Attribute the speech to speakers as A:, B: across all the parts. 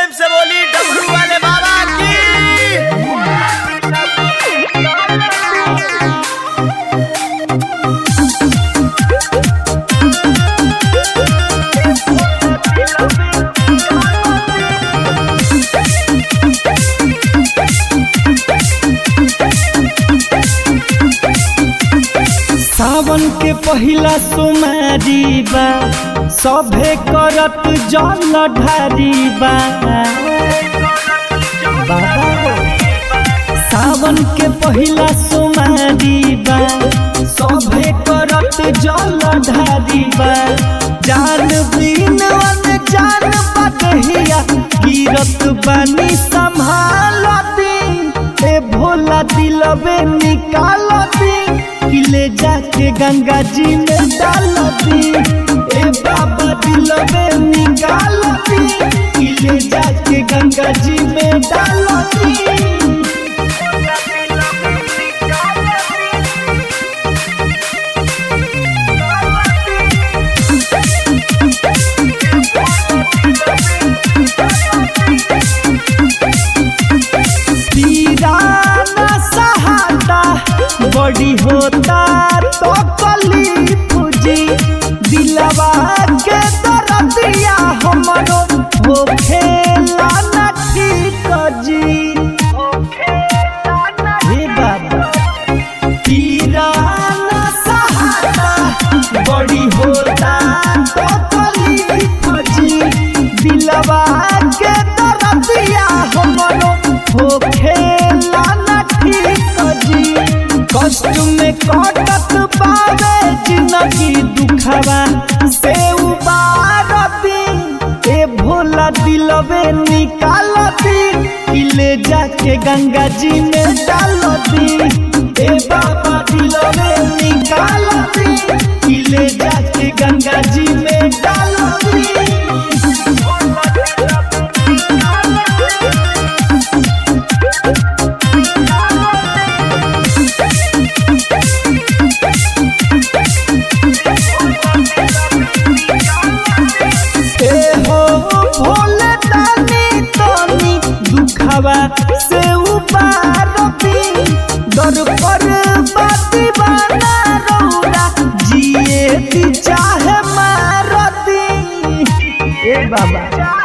A: प्रेम से बोली डमरू वाले बाबा की
B: सावन के पहिला सोमारी बा सभे करत जल ढारी बा बाबा हो। सावन के पहिला सोमारी बा सभे करत जल ढारी बा जान बीन वन जान बदहिया गिरत बानी संभालती ए भोला दिलबे निकालती किले जाके गंगा जी में डालती ए बाबा दिलबे निकालती किले जाके गंगा जी में डालती पीराना सहाटा बड़ी होता तो कली पूजी दिलवा के दरदिया हमरो हो खेला न ठीक जी हे बाबा पीराना सहाटा बड़ी होता तो कली पूजी दिलवा के दरदिया हमरो हो खेला न ठीक जी कष्ट में कटत पावे जिंदगी दुखवा से उबारती ए भोला दिलबे निकालती किले जाके गंगा जी में डालती ए बाबा दिलबे निकालती किले जाके गंगा जी में डालती ए हो भोले दानी तनी दुखवा से उबारती दर पर बाती बना रौरा जिए ती चाहे मारती ए बाबा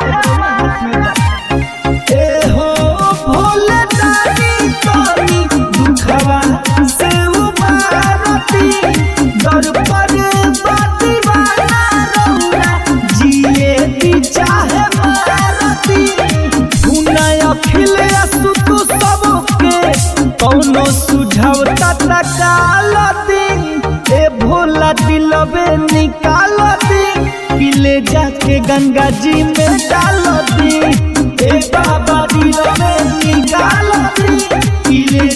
B: ए हो भोले दानी तनी दुखवा से उबारती दर पर बाती बना रौरा जिए ती चाहे मारती सुनाय अखिल असुतु सबके कौनो सुझाव तकालती ए भोला दिलबे निकालती किले जाके गंगा जी में डालती ए बाबा दिलबे निकालती किले